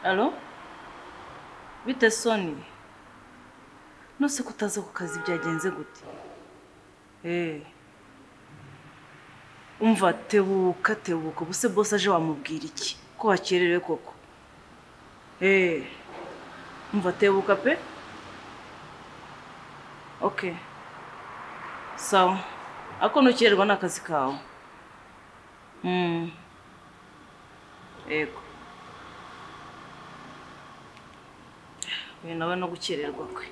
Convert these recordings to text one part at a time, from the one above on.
Alo? Bite Soni? Nose kutaza ku kazi byagenze gute? Eh. Umva tebuka tebuka ubuse boss aje wamubwira iki? Ko wakererewe koko. Eh. Umva tebuka pe? Okay. Sawa. Ako nukererwa n'akazi kawe. Mm. Yego. uyu nawe no gukererwa kwe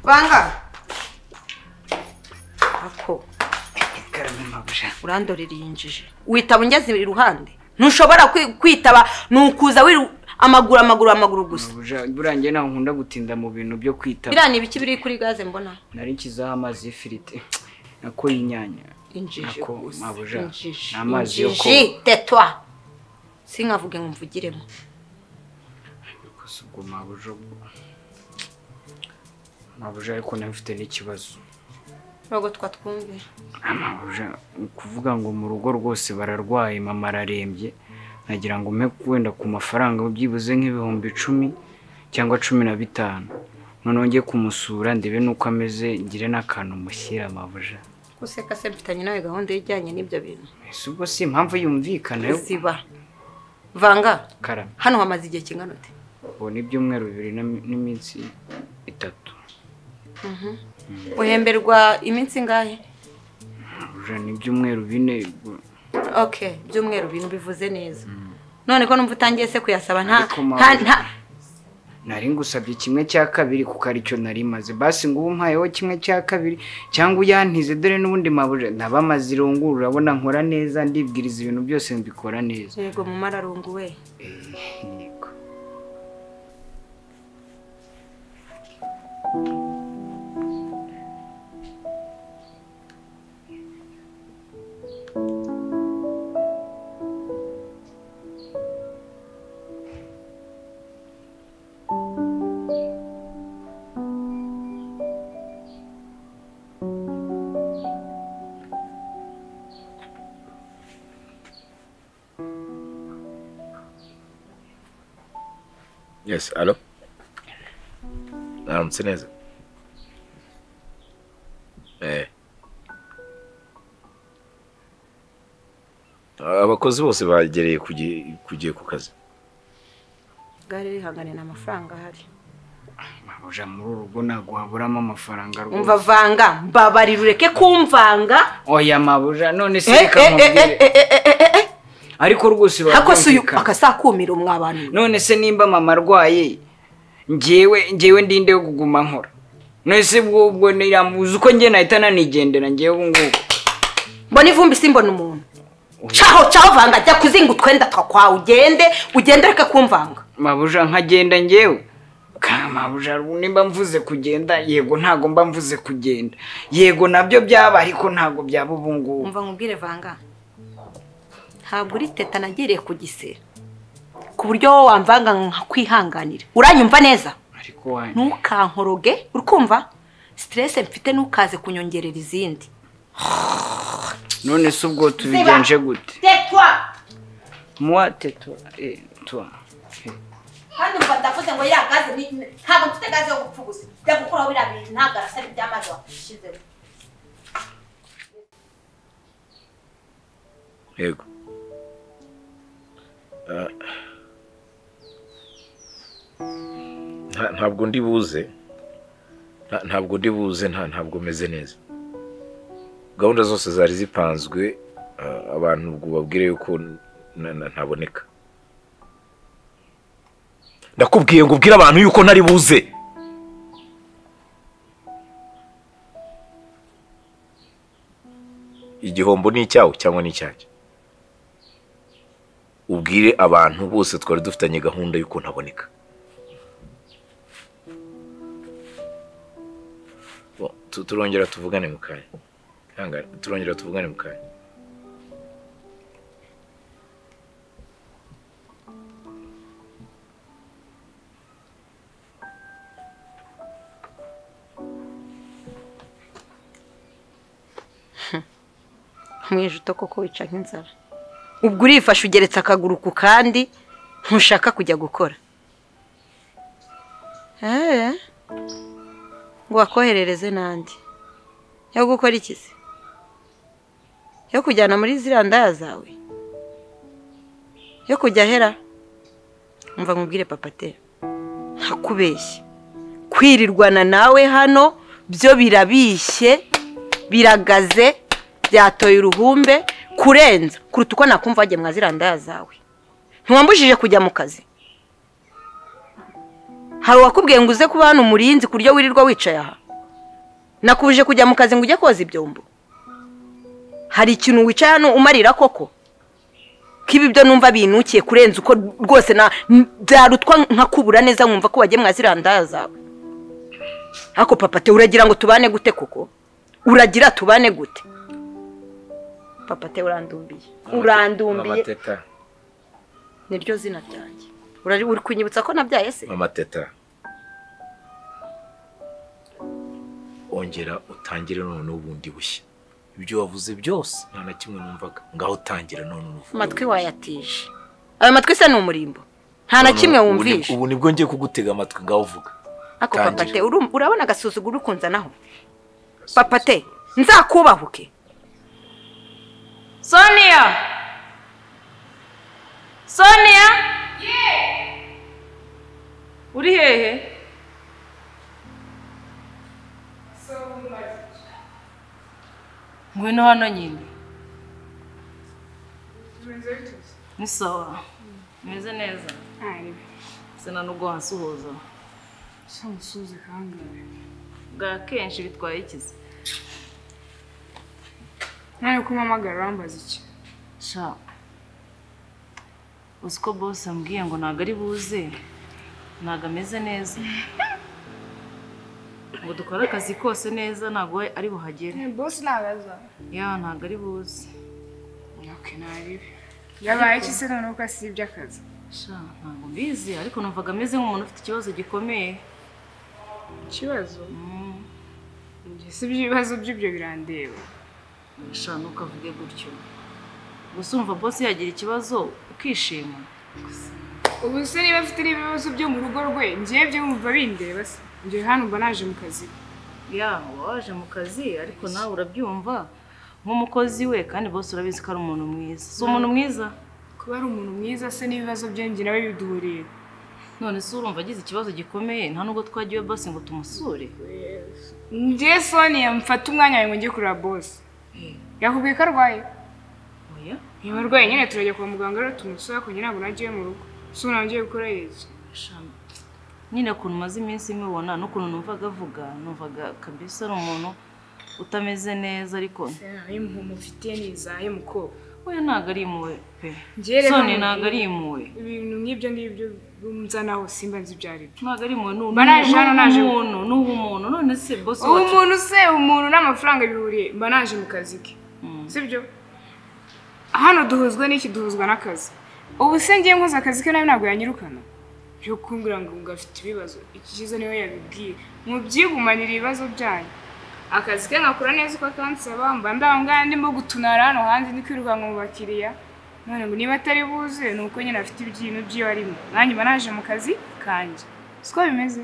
banga ako ikaramu mabuja urandorera iyi njiji witaba ungeze iruhande ntushobora kwi- kwitaba ni ukuza wiru amaguru amaguru amaguru gusa mabuja buriya njye ntago nkunda gutinda mu bintu byo kwitaba biriya ni ibiki biri kuri gaze mbona nari nshyizeho amazi y'ifiriti nakoye inyanya injiji Nako, gusa mabuja, injiji ni amazi yo injiji tetwa sinkavuge ngo mvugiremo gusa ubwo mabuja ubwo mabuja ariko nawe mfite n'ikibazo ntabwo twatwumve mabuja ni ukuvuga ngo mu rugo rwose bararwaye mama ararembye nagira ngo mpe wenda ku mafaranga byibuze nk'ibihumbi icumi cyangwa cumi na bitanu noneho njye kumusura ndebe n'uko ameze ngire n'akantu mushyira mabuja guseka se mfitanye nawe gahunda ijyanye n'ibyo bintu ese ubwo si impamvu yumvikana yo ziba vanga karame hano hamaze igihe kingana ute ubu ni ibyumweru bibiri n'imi- n'iminsi itatu uhemberwa iminsi ingahe mabuja ni ibyumweru bine ubwo- okay byumweru bintu bivuze neza none ko numva utangiye se kuyasaba nta Ariko nta mabuja. nta nari ngusabye kimwe cya kabiri kuko aricyo nari maze basi ngo ubu mpayeho kimwe cya kabiri cyangwa uyantize dore n'ubundi mabuja naba amaze irunguru urabona nkora neza ndibwiriza ibintu byose mbikora neza yego mu mararungu we yego Yes, alo. Naramutse neza. Eh. Abakozi bose bagereye kugi- kugiye ku kazi. gare rihangane nta mafaranga ahari mabuja muri uru rugo ntabwo waburamo amafaranga umva rwose vanga mbabarira ureke kumvanga oya mabuja none se Eh, reka eh, eh, eh, nkubwire eh, eh, eh, eh, eh. ariko rwose ako si uyu barabyumvikana. akasakumira umwe abantu none se nimba mama arwaye ngewe ngewe ndinde yo kuguma nkora none se ubwo ubwo niramuzi uko njye nahita nanigendera ngewe ubu ngubu mbona ivumbi simbona umuntu caho caho vanga ajya kuzinga utwenda twa kwawe ugende ugende ureke kumvanga mabuja nkagenda ngewe Ka- mabuja nimba mvuze kugenda yego ntago mba mvuze kugenda yego nabyo byaba ariko ntago byaba ubu ngubu umva nkubwire vanga ntabwo uri teta nagereye ku gisera ku buryo wowe wamvanga nkakwihanganira uranyumva neza ariko wanyu ntukankoroge urikumva stress mfite ntukaze kunyongerera izindi none se ubwo tubigenje gute tetwa muwa teto eh, tuwa Eh, kandi umva ndavuze ngo ya gaze ni- ni- ntabwo mfite gaze yo gupfa gusa jya gukuraho biriya bintu ntabwo arasaba iby'amazi washyizeho Yego. Ah. Nta- Ntabwo ndi buze. Nta- Ntabwo ndi buze nta ntabwo meze neza. Gahunda zose zari zipanzwe ah, abantu ubwo babwire yuko na- na- ntaboneka. Ndakubwiye ngo ubwire abantu yuko ntari buze. Igihombo ni icyawe cyangwa ni icyanjye. ubwire abantu bose twari dufitanye gahunda y'uko ntaboneka Bo, tu- turongera tuvugane mu kanya Ihangane, turongera tuvugane mu kanya mwijuto koko wica nk'inzara ubwo urifashe ugeretse akaguru ku kandi ntushaka kujya gukora eee ngo wakoherereze n'andi yo gukora iki se yo kujyana muri ziriya ndaya zawe yo kujya ahera mva nkubwire papate ntakubeshye kwirirwana nawe hano byo birabishye biragaze byatoye uruhumbe kurenza kuruta uko nakumva wagiye mwa ziriya ndaya zawe ntiwambujije kujya mu kazi hari uwakubwiye ngo uze kuba hano umurinzi ku buryo wirirwa wicaye aha nakubuje kujya mu kazi ngo ujye koza ibyombo hari ikintu wicaye hano umarira koko ko ibi byo numva binukiye kurenza uko rwose na byarutwa nkakubura neza nkumva ko wagiye mwa ziriya ndaya zawe ariko papa te uragira ngo tubane gute koko uragira tubane gute papa te urandumbiye urandumbiye teta niryo zina ryanjye Urari- uri kunyibutsa ko nabyaye se mama teta ongera utangire noneho ubundi bushya ibyo wavuze byose nta na kimwe numvaga ngaho utangira none uvuge amatwi wayatije ayo matwi se ni umurimbo nta na kimwe wumvisha ubu nibwo ngiye kugutega amatwi ngaho uvuga ariko tangira. papa te urumva- urabona agasuzuguro uri kunzanaho papa te nzakubahuke Sonia! Sonia! Uri hehe? Ngwino hano nyine. Ni sawa. Meze neza. Sina nubwo wansuhuza. Samusuze kangahe? Bwa kenshi bitwaye ikizi. Nani uko umpamagara urambaza iki? Sha. Uzi ko boss ambwiye ngo ntabwo ari buze. Ntabwo ameze neza. Ngo dukore akazi kose neza ntabwo we ari buhagere. Boss ntabaza. Ya ntabwo ari buze. Okay, naribi. Yabaye iki se noneho ko asibye akazi? Sha ntabwo mbizi ariko numvaga ameze nk'umuntu ufite ikibazo gikomeye. Ikibazo? Mm. Njye si ibibazo by'ibyo birandeba. Sha ntukavuge gutyo. Gusa umva boss yagira ikibazo ukishima. Ubu se niba afite n'ibibazo byo mu rugo rwe, njyewe byo wumva bindeba se? Njye hano mba naje mu kazi. Ya uba waje mu kazi ariko nawe urabyumva nk'umukozi we kandi boss urabizi ko ari umuntu mwiza. Si umuntu mwiza? Kuba ari umuntu mwiza se n'ibibazo bye njye nawe biduhuriye. none se urumva agize ikibazo gikomeye nta nubwo twagiye iwe basi ngo tumusure Njye Sonia mfata umwanya wawe ngo njye kureba boss. Yakubwiye ko arwaye? oya Niba arwaye nyine turajya kwa muganga rero tumusura kugira ngo najye iwe mu rugo. Si ubu nongeye gukora iki? shama nyine ukuntu umaze iminsi mubona n'ukuntu numvaga avuga numvaga kabisa ari umuntu utameze neza ariko mufitiye ni izahe mukobwa we ntabwo ari impuhwe pe Njye rero soni ni- ntabwo ari impuhwe ibintu nk'ibyo ngibyo nzanaho simba nzi ibyo ari byo ntabwo ari impuhwe ni Mba naje hano naje- umuntu ni ubumuntu none se bosi ubu wacu umuntu se umuntu n'amafaranga bihuriye mba naje mu kazi ke sibyo hano duhuzwa n'iki duhuzwa n'akazi ubu se ngiye nkoze akazi ke nawe ntabwo yanyirukana byo kumbwira ngo ngo afite ibibazo iki kizo niwe yabibwiye mubyigumanira ibibazo byanyu akazi ke nkakora neza uko akansaba mba ndaba ngaya ndimo gutunara hano hanze ndi kwirukanka mu bakiriya none ngo niba atari buze ni uko nyine afite ibyintu by'iwe arimo nanjye mba naje mu kazi kanjye siko bimeze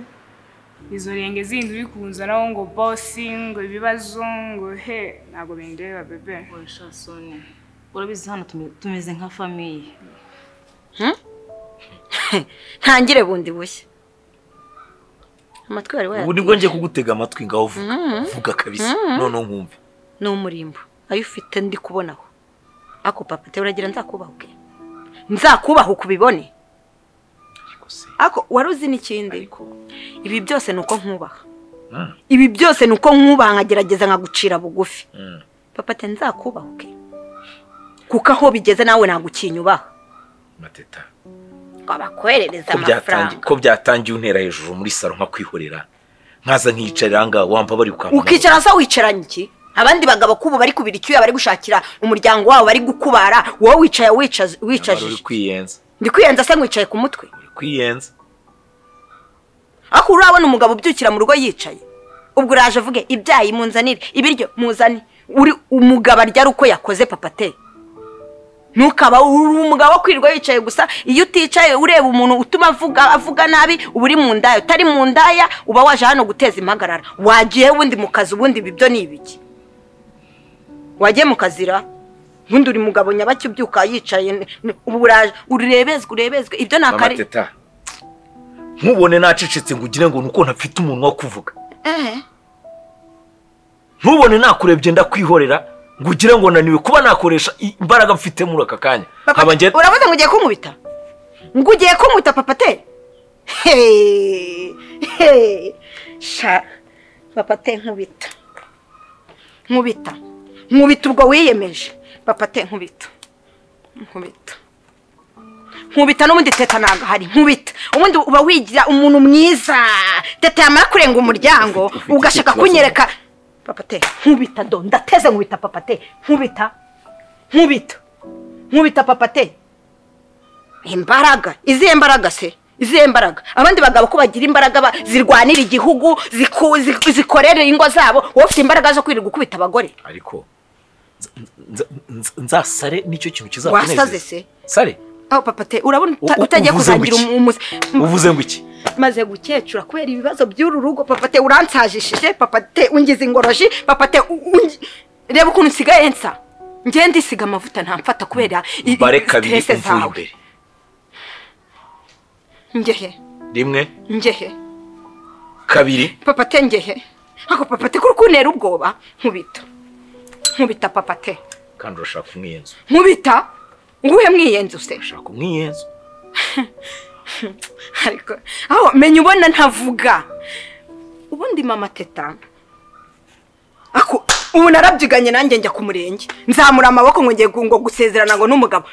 izo renge zindi uri kunzanaho ngo bosi ngo ibibazo ngo he ntabwo bindeba bebe oya soni urabizi hano tume- tumeze nka famiye ntangire bundi bushya amatwi wari ubu wayatije nibwo ngiye kugutega amatwi ngaho uvuga vuga kabisa noneho nkumve ni umurimbo ayo ufite ndi kubonaho ako papa te uragira nzakubahuke nzakubahuke ubibone ariko se ako wari uzi n'ikindi ibi byose ni uko nkubaha Mm. ibi byose ni uko nkubaha nkagerageza nkagucira bugufi Mm. papa te nzakubahuke kuko aho bigeze nawe ntabwo ukinyubaha mama teta ngo bakwoherereze ko byatangi- amafaranga ko byatangiye untera hejuru muri salo nkakwihorera nkaza nkiyicarira aha ngaha wampa bari gukamura ukicara se wicaranye iki abandi bagabo k'ubu bari kubira icyuya bari gushakira umuryango wabo bari gukubara wowe wicaye wicaje- Nyamara uri wicajije kwiyenza ndi kwiyenza se nkwicaye ku mutwe uri kwiyenza ariko urabona umugabo ubyukira mu rugo yicaye ubwo uraje uvuge ibyayi munzanire ibiryo muzane uri umugabo aryara uko yakoze papa te ntukaba uri umugabo wo kwirirwa yicaye gusa iyo uticaye ureba umuntu utuma avuga avuga nabi uba uri mu ndaya utari mu ndaya uba waje hano guteza impagarara wagiye ubundi mu kazi ubundi ibi byo ni ibiki wagiye mu kazira ubundi uri mugabo nyabaki ubyuka yicaye n- n- ubu uraje urebezwe urebezwe ibyo ni mama akari teta ntubone nacecetse ngo ugire ngo ni uko ntafite umuntu wo kuvuga Eh, ntubone nakurebye ndakwihorera ngo ugire ngo naniwe kuba nakoresha i- imbaraga mfite muri aka kanya papa, nkaba nge urabona ngo ugiye kunkubita ngo ugiye kunkubita papa te Hey, hey. sha papa te nkubita nkubita nkubita ubwo wiyemeje papa te nkubita nkubita nkubita n'ubundi teta ntabwo ahari nkubita ubundi uba wigira umuntu mwiza teta yamara kurenga umuryango Ufite- ufite ugashaka ikibazo. kunyereka papa te nkubita do ndateze nkubita papa te nkubita nkubita nkubita papa te imbaraga izihe mbaraga se izihe mbaraga abandi bagabo ko bagira imbaraga ba- zirwanira igihugu ziku- ziku- zikorera ingo zabo wowe ufite imbaraga zo kwirirwa ukubita abagore ariko nza- nza- nzasare nicyo kintu kizakunezeza wasaze se sare aho papa te urabona uta- U- u- utagiye uvuze ngo kuzagira iki? umuze uvuze ngo iki maze gukecura kubera ibibazo by'uru rugo papa te uransajishije papa te ungize ingoroji papa te u- ungi- reba ukuntu nsigaye nsa ngende ndisiga amavuta ntamfata kubera i- i- bare kabiri stress umvuye zawe imbere ngehe rimwe ngehe kabiri papa te ngehe ako papa te kuri kuntera ubwoba nkubita nkubita papa te kandi urashaka umwiyenzo nkubita nguhe mwiyenzu se urashaka umwiyenzo ariko aho menya ubona ntavuga ubundi mama teta ako ubu narabyiganye nanjye njya ku murenge nzamura amaboko ngo ngiye gu- ngo gusezerana ngo n'umugabo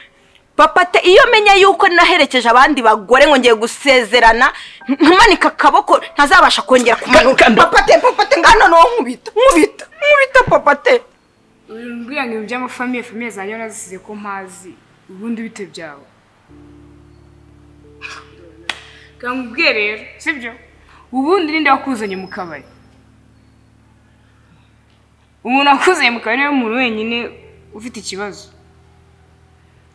papa te iyo menya yuko naherekeje abandi bagore ngo ngiye gusezerana ntumanika akaboko ntazabasha kongera kumanuka Kanda- papa te papa te ngano ni nkubita nkubita nkubita papa te umbwira ngo ibintu by'amafamiye famiye zanjye narazisize ko mpazi ubundi bite byawe kandi ubwe rero sibyo ubundi ninde wakuzanye mu kabari umuntu wakuzanye mu kabari niwe muntu wenyine ufite ikibazo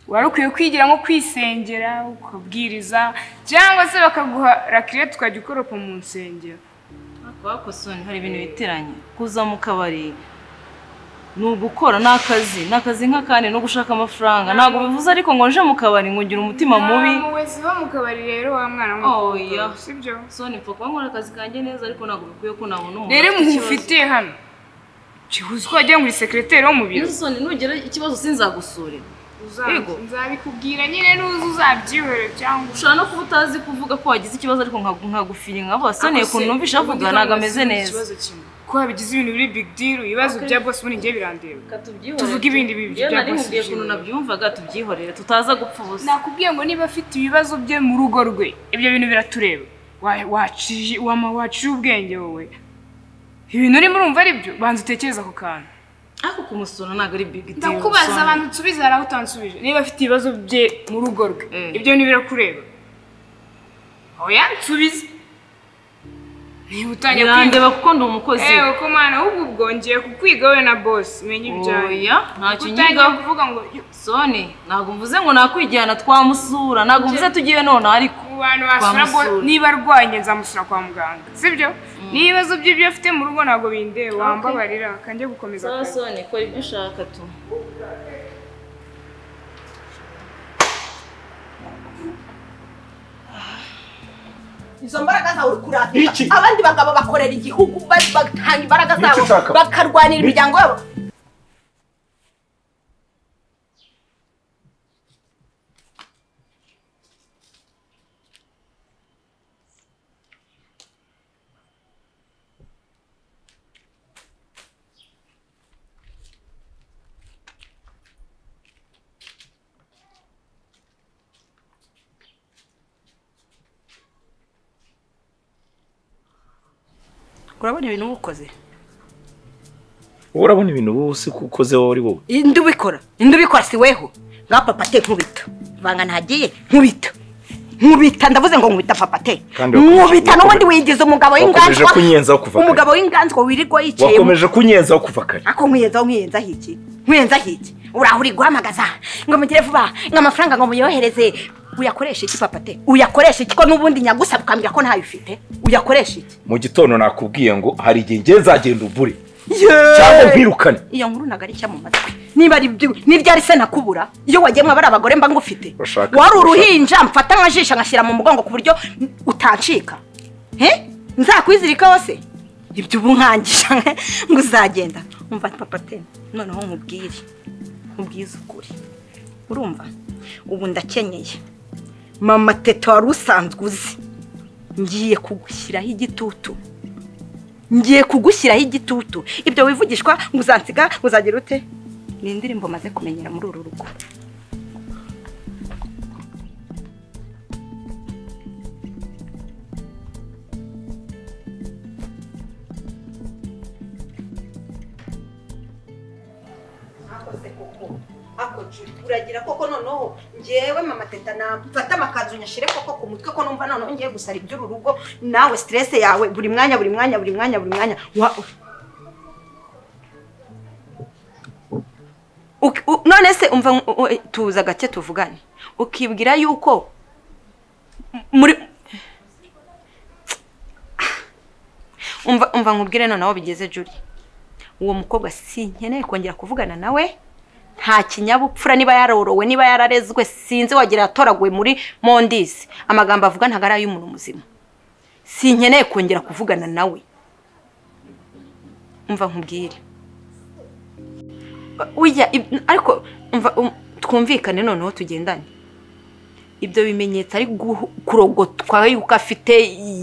wari ukwiye kwigira nko kwisengera ukabwiriza cyangwa se bakaguha rakire tukajya ukoropa mu nsengero Ariko bakosoni hari ibintu biteranye kuza mu kabari ni ugukora ni akazi ni akazi nk'akandi no gushaka amafaranga ntabwo bivuze ariko ngo nje mu kabari ngo ngire umutima mubi nta muwezi wo mu kabari rero wa mwana Oya. w'umukobwa sibyo soni mfa kuba nkora akazi kanjye neza ariko ntabwo bikwiye ko nabona umuntu rero ufite umuntu ikibazo. ufitiye hano kihuze ko wagira ngo uri sekireteri wo mu biro Yezu soni nugera ikibazo sinzagusurira Yego. nzabikubwira nyine n'uzi uzabyihere cyangwa ushobora no kuba utazi kuvuga ko wagize ikibazo ariko nka- nkagufiye nkaba soni Ako se, ukuntu numvisha avuga ubundi ntabwo kandi ameze sinzi neza ikibazo kimwe. ko wabigize ibintu biri big deal ibibazo bya boss ubundi njye birandeba Tuvuge ibindi bintu bya bya nari nkubwiye Constitution. ukuntu nabyumvaga tubyihorere tutaza gupfa ubusa nakubwiye ngo niba afite ibibazo bye mu rugo rwe ibyo bintu biratureba Wa- waciye wama waciye ubwenge wowe ibintu urimo urumva ari byo banza utekereze ako kantu ariko kumusura ntabwo ari big deal ndakubaza Soni. abantu usubiza hari aho utansubije niba afite ibibazo bye mu rugo rwe Mm. ibyo ntibirakureba oya nsubize niba utangiye kwiga birandeba kuko ndi umukozi ewe ko mwana ahubwo ubwo ngiye kukwiga we na boss umenye ibyawe Oya, ntacyo utangiye nyigaho. kuvuga ngo "Yo, soni ntabwo mvuze ngo nakwijyana twamusura ntabwo mvuze tugiye nonaha ariko mu bantu basura boss Twamusura. niba arwaye nzamusura kwa muganga sibyo n'ibibazo bye byo afite mu rugo ntabwo bindeba wambabarira kanjye gukomeza sawa akazi soni kora ibyo ushaka tu izo mbaraga zawe uri kurata abandi bagabo bakorera igihugu ba- batanga imbaraga zabo ushaka? bakarwanira imiryango yabo urabona ibintu uba ukoze wowe urabona ibintu bose ko ukoze wowe ari wowe indi ubikora indi ubikora si weho ngaho papa te nkubita vanga ntagiye nkubita nkubita ndavuze ngo nkubita papa te Kandi wakomeje- nkubita n'ubundi wakomeje- wigize umugabo wakomeje w'inganzwa kunyenzaho kuva kare. umugabo w'inganzwa wirirwa yicaye mu wakomeje kunyenzaho kuva kare ako nkuyenzaho nkuyenzaho iki nkuyenzaho iki uraho uri guhamagaza ngo mugire vuba ngo amafaranga ngo muyohereze uyakoresha iki papa te uyakoresha iki ko n'ubundi nyagusaba ukambwira ko ntayo ufite uyakoresha iki mu gitondo nakubwiye ngo hari igihe ngiye nzagenda ubure Yeee! cyangwa nkwirukane iyo nkuru ntabwo ari ishya mu matwi niba ari byo n'iryo ari se nakubura iyo wagiye mwaba ari abagore mba ngufite Urashaka- wari uruhinja mfata nkajisha ngashyira mu mugongo ku buryo utancika he nzakwizirikaho se ibyo ubu nkangisha ngo uzagenda umva papa te noneho nkubwire nkubwize ukuri urumva ubu ndakenyeye mama teta wari usanzwe uzi ngiye kugushyiraho igitutu ngiye kugushyiraho igitutu ibyo wivugishwa ngo uzansiga uzagira ute ni indirimbo maze kumenyera muri uru rugo uragira koko noneho ngewe mama teta namfata amakanzu nyashyire koko ku mutwe ko numva noneho ngiye gusara iby'uru rugo nawe siterese yawe buri mwanya buri mwanya buri mwanya buri mwanya wa- Uki- u- none se umva nk- u- u- tuza gake tuvugane ukibwira yuko m- muri umva umva nkubwire noneho bigeze juri uwo mukobwa sinkeneye kongera kuvugana nawe nta kinyabupfura niba yarorowe niba yararezwe sinzi wagira yatoraguwe muri mondisi amagambo avuga ntabwo ari ay'umuntu muzima sinkeneye kongera kuvugana nawe umva nkubwire ujya ariko umva um- twumvikane noneho tugendane ibyo bimenyetso ari guhu- kurogotwa yuko afite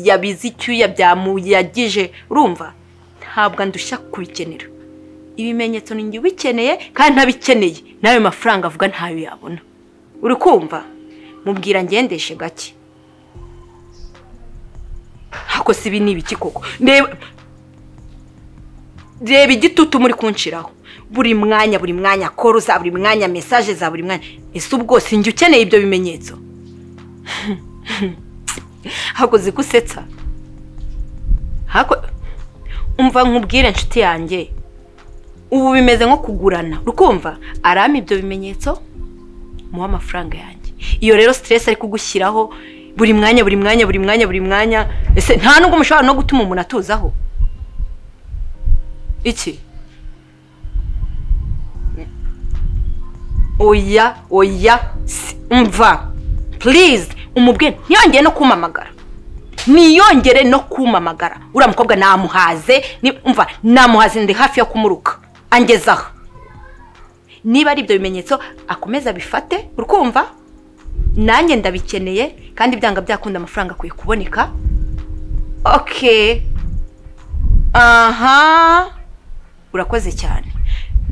yabize icyuya byamuyagije urumva ntabwo ndushya kubikenera ibimenyetso ni njye ubikeneye kandi ntabikeneye n'ayo mafaranga avuga ntayo yabona uri kumva mubwira ngendeshe gake ako si ibi ni ibiki koko reba reba igitutu muri kunshiraho buri mwanya buri mwanya koro za buri mwanya mesaje za buri mwanya ese ubwo sinjye ukeneye ibyo bimenyetso hako zigusetsa hako umva nkubwire inshuti yanjye ubu bimeze nko kugurana urukumva arama ibyo bimenyetso muha amafaranga yanjye iyo rero siteresi ari kugushyiraho buri mwanya buri mwanya buri mwanya buri mwanya ese nta nubwo mushobora no gutuma umuntu atuzaho iki oya oya si- umva purize umubwire ntiyongere no kumamagara ntiyongere no kumamagara uriya mukobwa namuhaze ni- umva namuhaze ndi hafi yo kumuruka angezaho niba ari ibyo bimenyetso akomeza abifate urukumva nanjye ndabikeneye kandi byanga byakunda amafaranga akwiye kuboneka okay aha urakoze cyane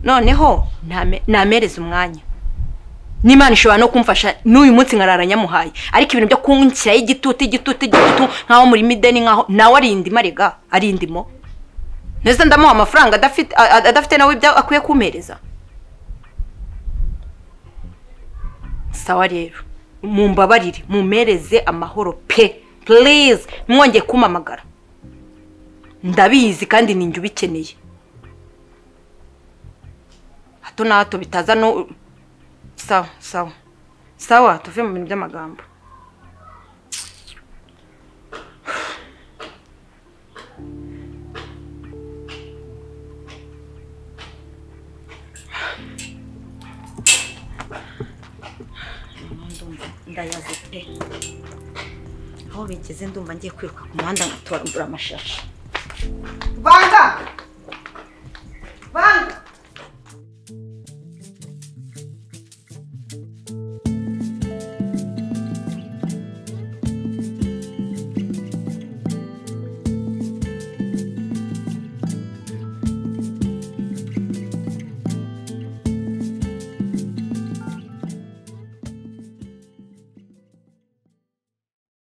noneho ntame- namereze umwanya n'imana ishobora no kumfasha n'uyu munsi nkarara nyamuhaye ariko ibintu byo kunshyiraho igitutu igitutu igitutu nk'aho muri mideni nk'aho nawe ari indimo arega ari indimo ndetse ndamuha amafaranga adafite a- a- adafite nawe ibyo akwiye kumpereza sawa rero mumbabarire mumpereze amahoro pe purize mwongeye kumamagara ndabizi kandi ninjye ubikeneye hato na hato bitaza no sawa sawa sawa tuve mu bintu by'amagambo ndayaze pe aho bigeze ndumva ngiye kwiruka ku muhanda nkatoragura amashashi vanga